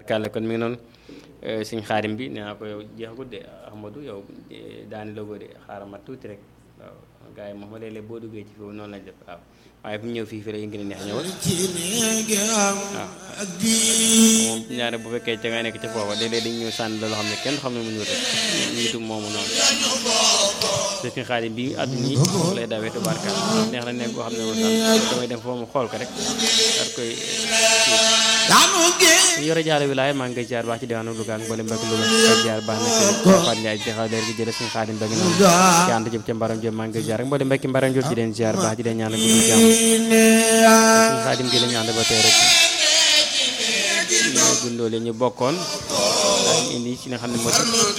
tubaarkàlla kon mi ngi noonu suñ xaarim bi nee naa ko yow jeexagut de Ahmadou yow daani logo de xaaral ma tuuti rek waaw gars yi moom léeg-léeg boo duggee ci foofu noonu lañ def waaw waaye bu ñëw fii fii rek gën a neex ñëwal waaw moom ñaare bu fekkee ca nga nekk ca foofa léeg-léeg dañ ñëw sànni la loo xam ne kenn xam ne mu ñëw rek njiitu moomu noonu suñ xaarim bi àdduna yi foofu lay dawee tubaarkàlla neex na nekk koo xam ne moom damay dem foofu mu xool ko rek daal koy yore jaare wilaay maa ngi koy jaar baax ci diwaanu Louga ak mboolem mbokk Louga koy jaar baax na ci Fatou Ndiaye di xaw leer gi jële suñu xaadim ba ngi noonu ci ànd jëm ca mbaram jëm maa ngi koy jaar ak mboolem mbokki mbaram jëm ci leen jaar baax ci leen ñaan ak guddi jàmm suñu xaadim gi la ñu ànd ba tey rek ñu gundoo leen ñu bokkoon indi ci nga xam ne moo